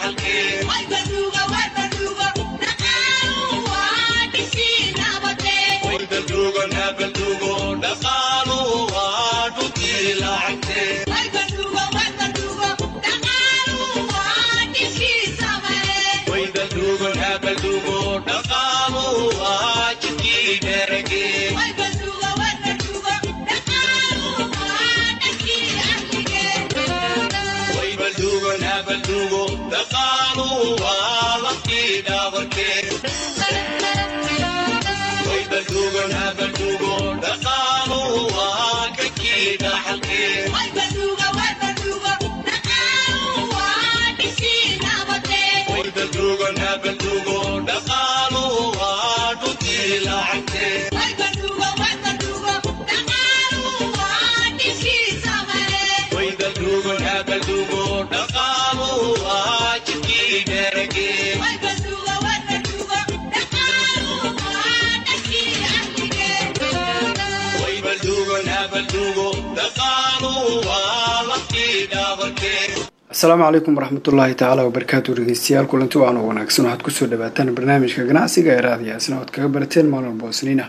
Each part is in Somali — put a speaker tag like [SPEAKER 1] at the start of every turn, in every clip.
[SPEAKER 1] asalaamu calaykum waraxmatullaahi tacaala wabarakaatu dhegeystayaal kulanti wacan oo wanaagsan waxaad kusoo dhawaataan barnaamijka ganacsiga ee raadiyaasna oad kaga barateen maalin boosniina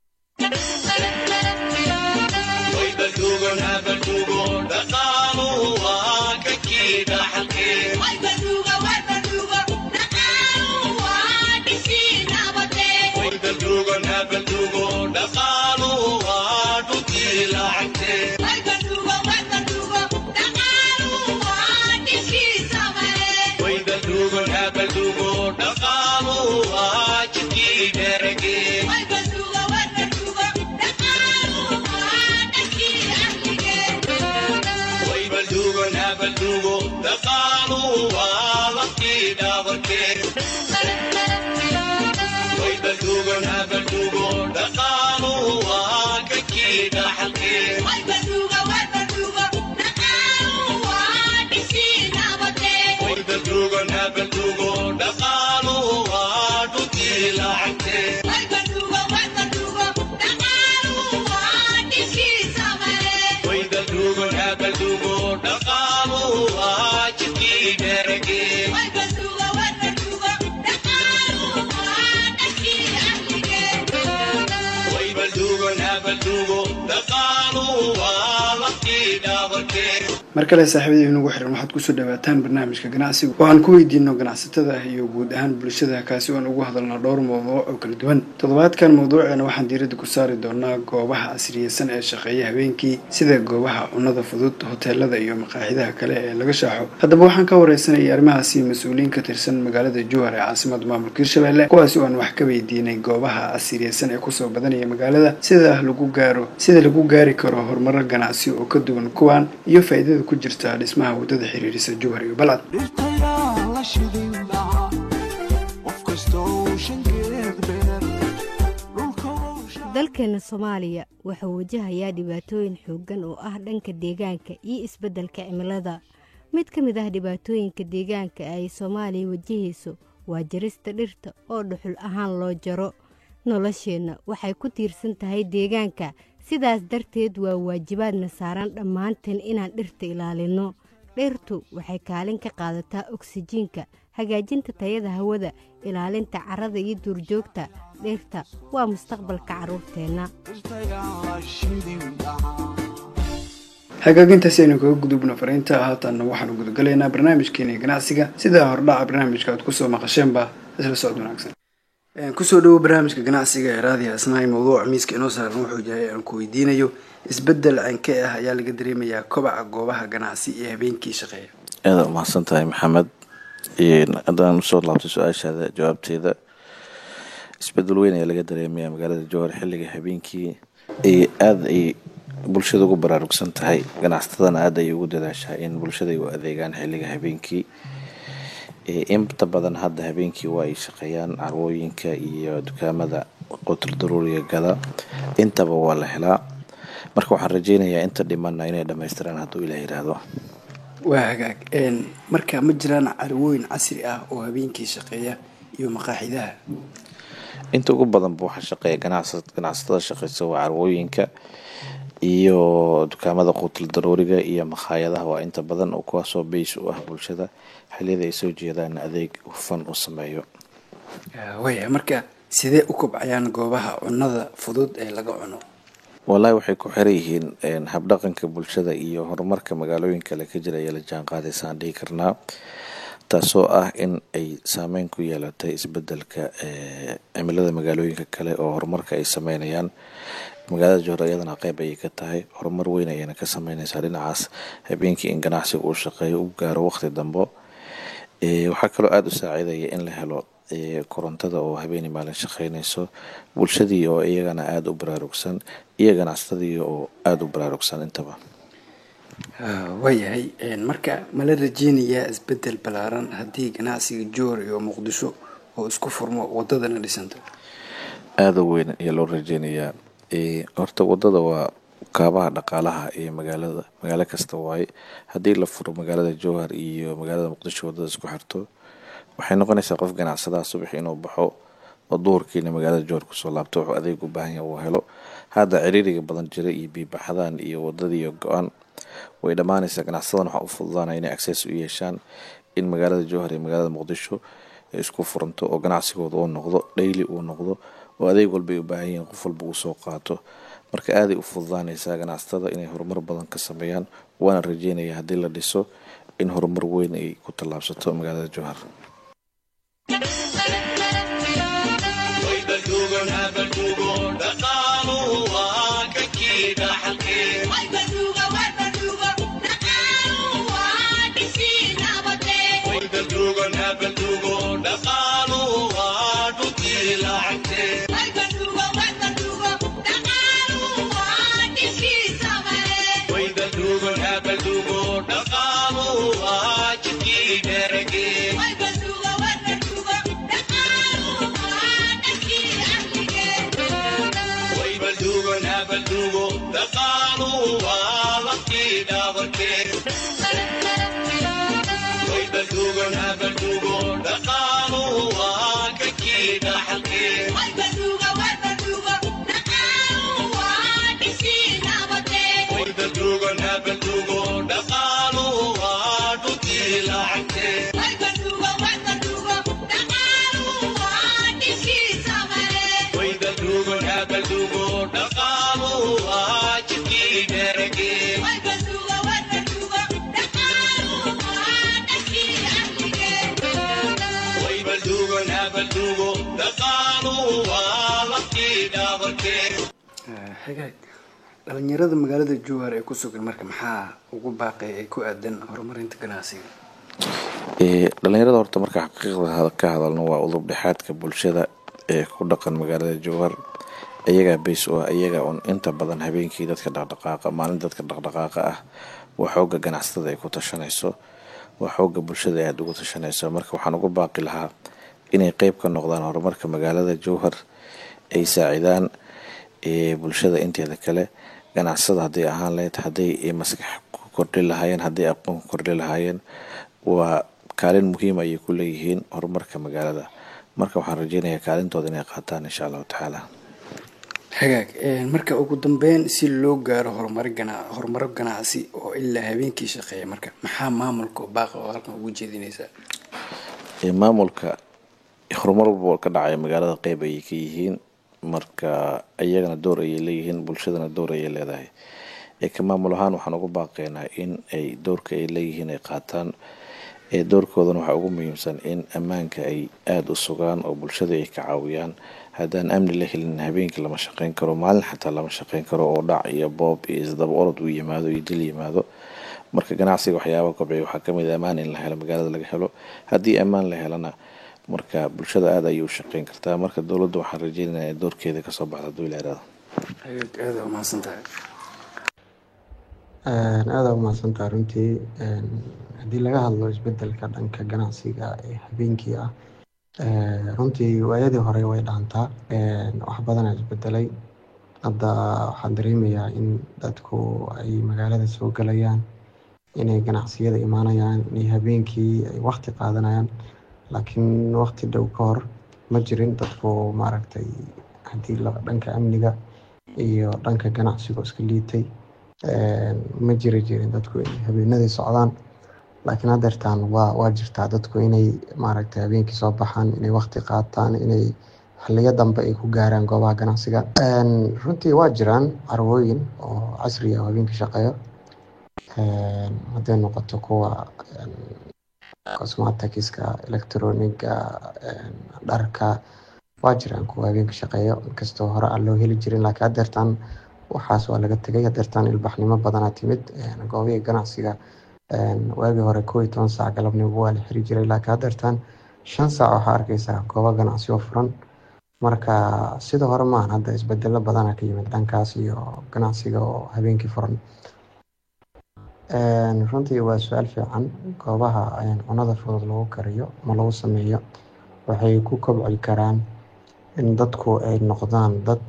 [SPEAKER 1] mar kale saaxiibadii inugu xiran waxaad kusoo dhawaataan barnaamijka ganacsiga waxaan ku weydiino ganacsatada iyo guud ahaan bulshada kaasi oan ugu hadalnaa dhowr mawduuc oo kala duwan toddobaadkan mawduuceena waxaan diiradda ku saari doonaa goobaha casriyeysan ee shaqeeya habeenkii sida goobaha cunnada fudud hoteelada iyo maqaaxidaha kale ee laga shaaxo haddaba waxaan ka wareysanayay arrimahaasi mas-uuliyiin ka tirsan magaalada jowhar ee caasimada maamulka hirshabelle kuwaasi oan wax ka weydiinay goobaha casriyeysan ee kusoo badanaya magaalada sida lagu gaaro sida lagu gaari karo horumaro ganacsi oo ka duwan kuwan iyo faaidada ku jirta dhismaha waddada xiriirisa jowhar iyo balcad
[SPEAKER 2] dalkeena soomaaliya wuxuu wajahayaa dhibaatooyin xooggan oo ah dhanka deegaanka iyo isbeddelka cimilada mid ka mid ah dhibaatooyinka deegaanka ay soomaaliya wajahayso waa jarista dhirta oo dhuxul ahaan loo jaro nolosheenna waxay ku tiirsan tahay deegaanka sidaas darteed waa waajibaadna saaran dhammaanteen inaan dhirta ilaalinno dhirtu waxay kaalin ka qaadataa oksijiinka hagaajinta tayada hawada ilaalinta carrada iyo duurjoogta dhirta waa mustaqbalka carruurteenna
[SPEAKER 1] hagaagintaasi aynu kaga gudubno fariinta haatanna waxaanu gudagalaynaa barnaamijkeena ganacsiga sida hordhaca barnaamijka aad kusoo maqasheenba isla socod wanaagsan kusoo dhawo barnaamijka ganacsiga ee raadiya asnahay mawduuca miiska inoo saaran wuxuu yahay aan ku weydiinayo isbedel canke ah ayaa laga dareemayaa kobaca goobaha ganacsi ee habeenkii shaqeeya
[SPEAKER 3] aada umahadsan tahay maxamed haddaan usoo laabtay su-aashaada jawaabteeda isbedel weyn ayaa laga dareemayaa magaalada jowhar xilliga habeenkii aada ay bulshada ugu baraarugsan tahay ganacsatadana aada ay ugu dadaashaa in bulshada ay u adeegaan xilliga habeenkii inta badan hadda habeenkii waa ay shaqeeyaan carwooyinka iyo dukaamada qotul daruuriga gada intaba waa la helaa marka waxaan rajeynayaa inta dhimana inay dhamaystiraan hadduu ilah yidhaahdo
[SPEAKER 1] waa hagaag marka ma jiraan carwooyin casri ah oo habeenkii shaqeeya iyo maqaaxidaha
[SPEAKER 3] inta ugu badanba waxaa shaqeeya ganacsatada shaqeysa waa carwooyinka iyo dukaamada quutal daruuriga iyo makhaayadaha waa inta badan oo kuwaasoo beys u ah bulshada xiliyada ay soo jeedaan adeeg hufan u sameeyo
[SPEAKER 1] waya marka sidee u kobcayaan goobaha cunada fudud ee laga cuno
[SPEAKER 3] wallaahi waxay ku xiran yihiin habdhaqanka bulshada iyo horumarka magaalooyin kale ka jira ayaa la jaan qaadaysaan dhihi karnaa taasoo ah in ay saameyn ku yeelatay isbedelka cimilada magaalooyinka kale oo horumarka ay sameynayaan magaalada jowhar iyadana qeyb ayay ka tahay horumar weyn ayayna ka sameyneysaa dhinacaas habeenkii in ganacsiga uu shaqeeyo u gaaro waqti dambo waxaa kaloo aada u saaciidaya in la helo korontada oo habeeni maalin shaqeyneyso bulshadii oo iyagana aada u baraarugsan iyo ganacsatadii oo aada u baraarugsan intaba
[SPEAKER 1] waayahay marka mala rajeynayaa isbedel ballaaran haddii ganacsiga jowhar iyo muqdisho oo isku furmo wadadana dhisanto
[SPEAKER 3] aada u weyn ayaa loo rajeynayaa horta wadada waa kaabaha dhaqaalaha ee magaalada magaalo kasta waaye haddii la furo magaalada jowhar iyo magaalada muqdisho wadada isku xirto waxay noqonaysaa qof ganacsadaha subax inuu baxo oo duhurkiina magaalada jowhar kusoo laabto wuxuu adeeg u baahan yahay uu helo hadda ciriiriga badan jira iyo biibaxadaan iyo wadadiiyo go-aan way dhammaanaysaa ganacsadan waxaa u fududaanaya inay access u yeeshaan in magaalada jowhar iyo magaalada muqdisho ay isku furanto oo ganacsigooda uu noqdo dhayli uu noqdo oo adeeg walba ay u baahan yihiin qof walba uu soo qaato marka aaday u fududaanaysaa ganacsatada inay horumar badan ka sameeyaan waana rajeynaya haddii la dhiso in horumar weyn ay ku tallaabsato magaalada jowhar
[SPEAKER 1] xagaag dhalinyarada magaalada jowhar ee ku sugan marka maxaa ugu baaqay ee ku aadan horumarinta ganacsiga
[SPEAKER 3] dhalinyarada horta marka xaqiiqda ka hadalno waa udub dhexaadka bulshada ee ku dhaqan magaalada jowhar iyagaa beys u ah iyaga un inta badan habeenkii dadka dhaqdhaqaaqa maalin dadka dhaqdhaqaaqa ah waa xooga ganacsatada ay ku tashanayso waa xooga bulshada aada ugu tashanayso marka waxaan ugu baaqi lahaa inay qeyb ka noqdaan horumarka magaalada jowhar ay saacidaan bulshada inteeda kale ganacsada hadday ahaan lahayd hadday maskax ku kordhi lahaayeen hadday aqoon ku kordhi lahaayeen waa kaalin muhiim ayay ku leeyihiin horumarka magaalada marka waxaan rajeynayaa kaalintooda inay qaataan insha allahu tacaala
[SPEAKER 1] hagaag marka ugu dambeyn si loo gaaro horumar gana horumaro ganacsi oo ilaa habeenkii shaqeeya marka maxaa maamulka baaqa oo halkan ugu jeedinaysaa
[SPEAKER 3] maamulka horumar walba ka dhacaya magaalada qeyb ayay ka yihiin marka iyagana door ayay leeyihiin bulshadana door ayay leedahay ka maamul ahaan waxaan ugu baaqeynaa in ay doorka ay leeyihiin ay qaataan doorkoodana waxaa ugu muhiimsan in ammaanka ay aada u sugaan oo bulshada ay ka caawiyaan haddaan amni la helin habeenkii lama shaqeyn karo maalin xataa lama shaqeyn karo oo dhac iyo boob iyo isdaba orod uu yimaado iyo dil yimaado marka ganacsiga waxyaaba kobciya waxaa kamid a ammaan in la helo magaalada laga helo haddii ammaan la helana marka bulshada aada ayay u shaqeyn kartaa marka dowladda waxaan rajeynaya doorkeeda kasoo baxda haduu ilaarada
[SPEAKER 1] aada umahadsan tahay
[SPEAKER 4] aada umahadsantaha runtii haddii laga hadlo isbedelka dhanka ganacsiga ee habeenkii ah runtii waayadii hore way dhaantaa wax badana isbedelay hadda waxaan dareemayaa in dadku ay magaalada soo galayaan inay ganacsiyada imaanayaan inay habeenkii ay waqti qaadanayaan laakiin waqti dhow ka hor ma jirin dadku maaragtay haddii dhanka amniga iyo dhanka ganacsiga iska liitay ma jiri jirin dadku inay habeenadii socdaan laakiin haddeertaan waa waa jirtaa dadku inay maaragtay habeenkii soo baxaan inay waqti qaataan inay xiliyo dambe ay ku gaaraan goobaha ganacsiga runtii waa jiraan carwooyin oo casri ah oo habeenkii shaqeeyo hadday noqoto kuwa cosmatikiska electroniga dharka waa jiraan kuwa habeenka shaqeeyo inkastoo hore aan loo heli jirin laakiin haddeertaan waxaas waa laga tegay haddeertaan ilbaxnimo badanaa timid goobihii ganacsiga waagii hore koo iyo toban saac galabnimo waa la xiri jiray laakiin haddeertaan shan saac waxaa arkeysaa goobo ganacsi oo furan marka sida hore maahan hadda isbedelo badana ka yimid dhankaas iyo ganacsiga oo habeenkii furan runtii waa su-aal fiican goobaha cunada fudud lagu kariyo ma lagu sameeyo waxay ku kobci karaan in dadku ay noqdaan dad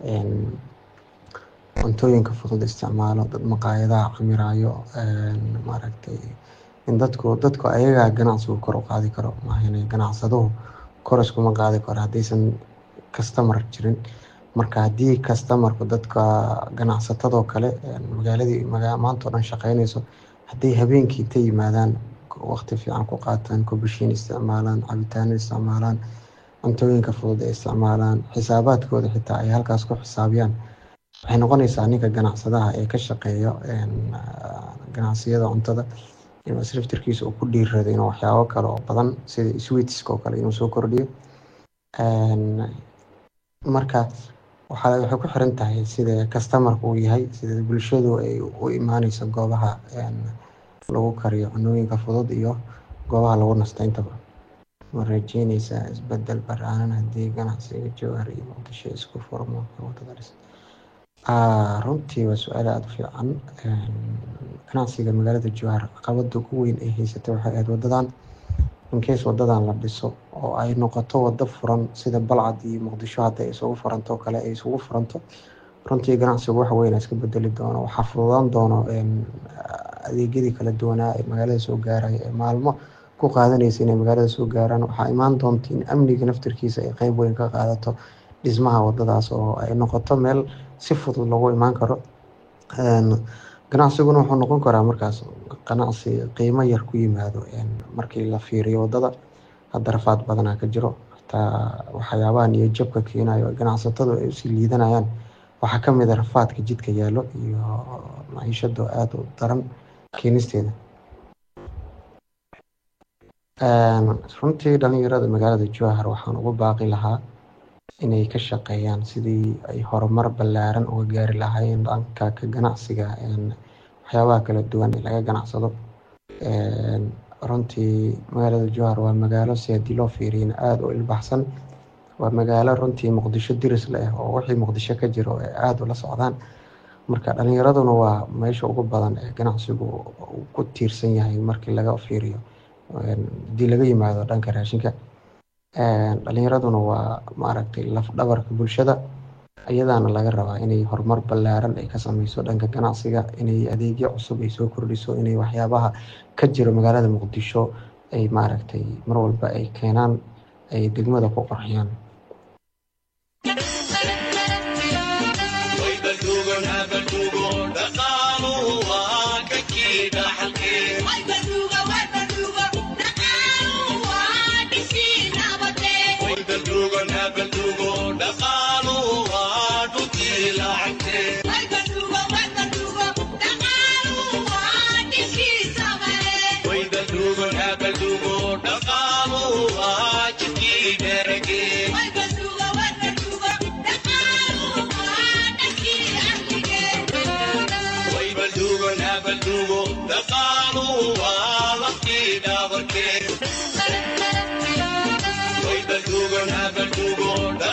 [SPEAKER 4] cuntooyinka fudud isticmaalo dad maqaayadaha camiraayo maaragtay in dadku dadku ayagaa ganacsigu kor u qaadi karo maahan ganacsaduhu kor iskuma qaadi karo haddaysan kastamar jirin marka haddii kastamarku dadka ganacsatadoo kale magaaladii maanta o dhan shaqeynayso hadday habeenkii ta yimaadaan waqti fiican ku qaataan kubishiin isticmaalaan cabitaano isticmaalaan cuntooyinka fudud ay isticmaalaan xisaabaadkooda xitaa ay halkaas ku xisaabiyaan waxay noqonaysaa ninka ganacsadaha ee ka shaqeeyo ganacsiyada cuntada inuu isriftirkiisa uu ku dhiirrado inuu waxyaabo kale oo badan sida sweetska oo kale inuu soo kordhiyo marka waxaa waxay ku xiran tahay sida kastamarka uu yahay sida bulshadu ay u imaaneyso goobaha lagu kariyo cunooyinka fudud iyo goobaha lagu nasto intaba ma rajeyneysaa isbedel baraanan haddii ganacsiga jowhar iyo muqdisho isku furmo wadadaas runtii waa su-aal aada u fiican ganacsiga magaalada jowhar caqabada ugu weyn ay haysatay waxay ahayd wadadan inkeys wadadan la dhiso oo ay noqoto wado furan sida balcad iyo muqdisho hadda ay isugu furanto o kale ay isugu furanto runtii ganacsigu wax weyn iska bedeli doono waxaa fududaan doono adeegyadii kala duwanaa ee magaalada soo gaaraya ee maalmo ku qaadanaysa inay magaalada soo gaaraan waxaa imaan doonta in amniga naftirkiisa ay qeyb weyn ka qaadato dhismaha wadadaas oo ay noqoto meel si fudud lagu imaan karo ganacsiguna wuxuu noqon karaa markaas ganacsi qiimo yar ku yimaado markii la fiiriyo wadada hadda rafaad badanaa ka jiro hataa waxyaabaha niyo jabka keenayo ganacsatadu ay usii liidanayaan waxaa kamid a rafaadka jidka yaallo iyo maciishado aada u daran keenisteeda runtii dhalinyarada magaalada jowhar waxaan ugu baaqi lahaa inay ka shaqeeyaan sidii ay horumar ballaaran uga gaari lahaayeen dhanka ka ganacsiga waxyaabaha kala duwan ee laga ganacsado runtii magaalada jowhar waa magaalo si haddii loo fiiriyana aada u ilbaxsan waa magaalo runtii muqdisho diris leh oo wixii muqdisho ka jiro ay aada ula socdaan marka dhalinyaraduna waa meesha ugu badan ee ganacsigu ku tiirsan yahay markii laga fiiriyo haddii laga yimaado dhanka raashinka dhalinyaraduna waa maaragtay laf dhabarka bulshada iyadaana laga rabaa inay horumar ballaaran ay ka sameyso dhanka ganacsiga inay adeegyo cusub ay soo kordhiso inay waxyaabaha ka jiro magaalada muqdisho ay maaragtay mar walba ay keenaan ay degmada ku qorxiyaan
[SPEAKER 5] Way the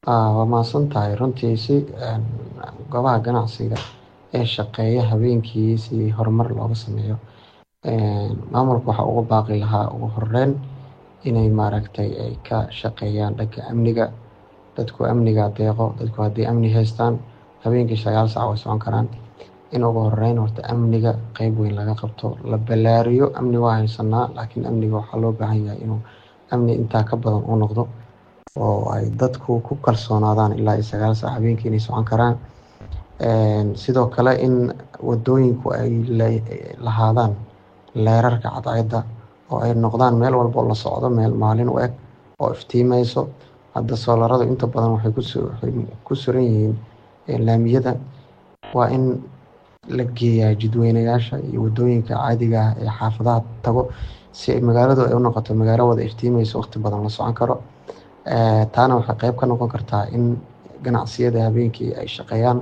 [SPEAKER 4] waa mahadsan tahay runtii si goobaha ganacsiga ee shaqeeya habeenkii si horumar looga sameeyo maamulka waxaa uga baaqi lahaa ugu horeyn inay maaragtay ay ka shaqeeyaan dhanka amniga dadku amniga deeqo dadku haddii amni haystaan habeenkii sagaal saac way socon karaan in ugu horeyn horta amniga qeyb weyn laga qabto la ballaariyo amni waa haysanaa laakiin amniga waxaa loo baahan yahay inuu amni intaa ka badan u noqdo oo ay dadku ku kalsoonaadaan ilaa iyo sagaal saac habeenkii inay socon karaan sidoo kale in wadooyinku ay lahaadaan leerarka cadceedda oo ay noqdaan meel walba oo la socdo meel maalin u eg oo iftiimeyso hadda soolaradu inta badan waxay ku suran yihiin laamiyada waa in la geeyaa jidweynayaasha iyo wadooyinka caadiga ah ee xaafadaha tago si ay magaaladu ay u noqoto magaalo wada iftiimeyso waqti badan la socon karo taana waxay qeyb ka noqon kartaa in ganacsiyada habeenkii ay shaqeeyaan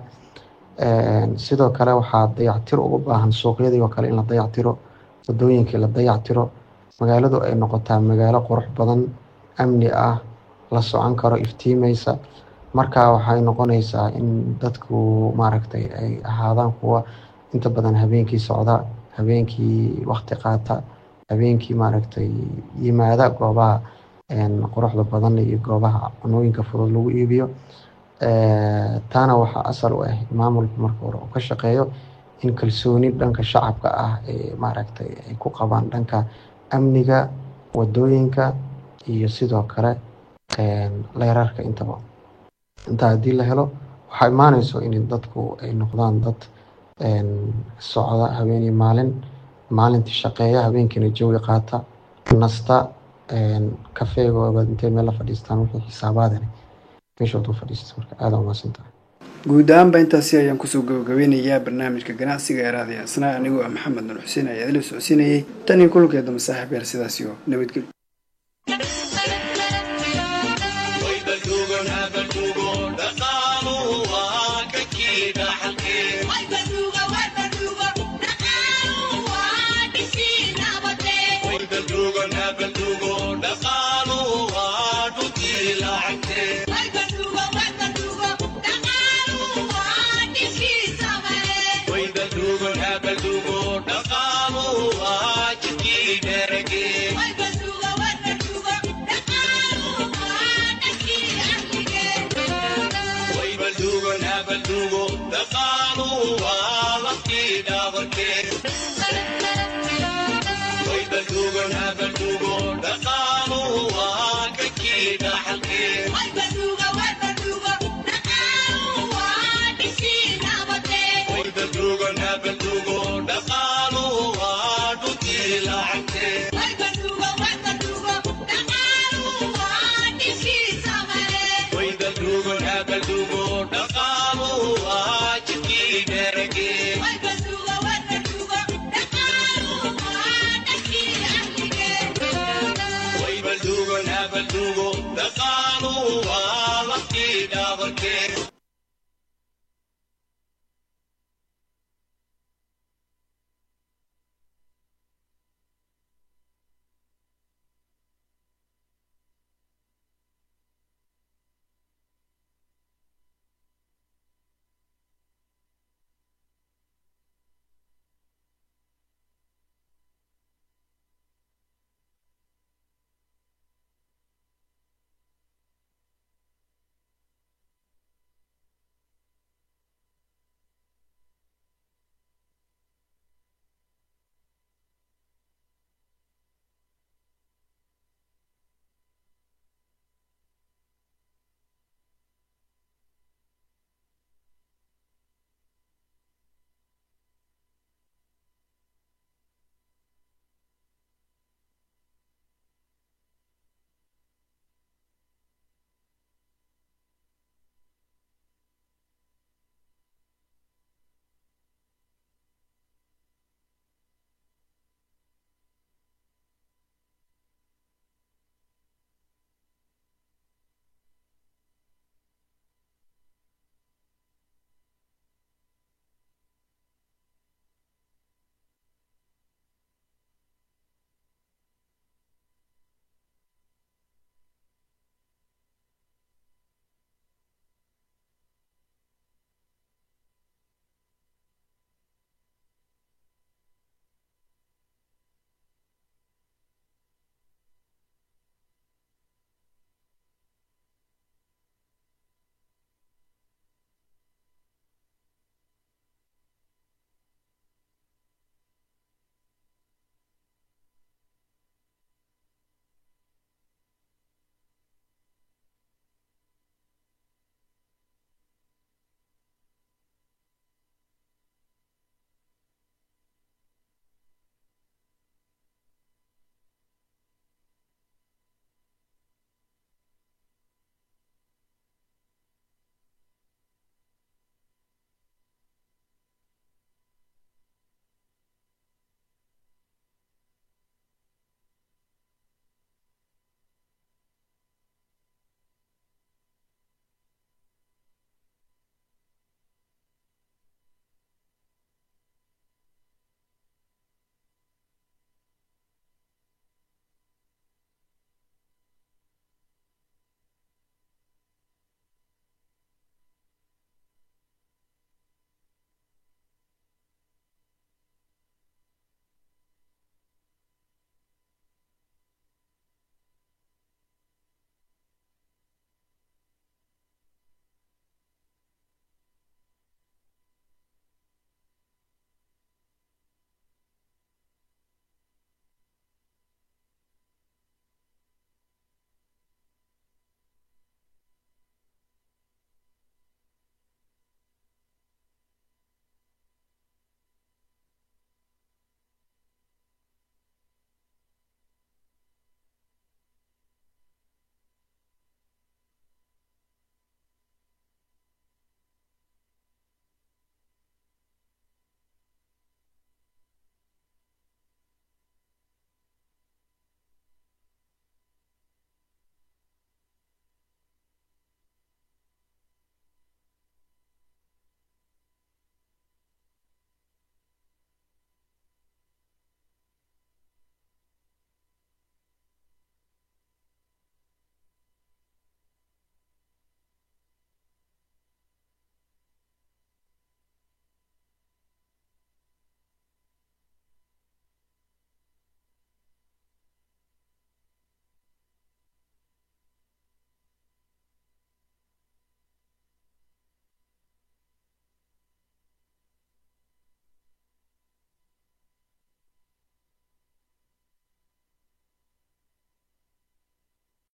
[SPEAKER 4] sidoo kale waxaa dayactir ugu baahan suuqyadii oo kale in la dayactiro wadooyinkii la dayactiro magaaladu ay noqotaa magaalo qurux badan amni ah la socon karo iftiimeysa markaa waxay noqonaysaa in dadku maaragtay ay ahaadaan kuwa inta badan habeenkii socda habeenkii waqti qaata habeenkii maaragtay yimaada goobaha quruxda badan iyo goobaha cunooyinka fudud lagu iibiyo taana waxaa asal u ah maamulka marka hore uu ka shaqeeyo in kalsooni dhanka shacabka ah ee maaragtay ay ku qabaan dhanka amniga wadooyinka iyo sidoo kale leerarka intaba intaa haddii la helo waxaa imaaneyso in dadku ay noqdaan dad socda habeen iyo maalin maalintii shaqeeya habeenkiina jawi qaata nasta kafeegooda intay meel la fadhiistaan wixii xisaabaadani meeshood u fadhiista marka aada umaasantahay
[SPEAKER 1] guud ahaanba intaasi ayaan kusoo gabagabeynayaa barnaamijka ganacsiga ee raadiyo asnaa anigoo ah maxamed nur xuseen ayaa idila socodsiinayay tan iyo kulankeeda masaaxiib yaal sidaas iyo nabadgelyo
[SPEAKER 5] dhaqaaluhu waa ka kii dhaxalkee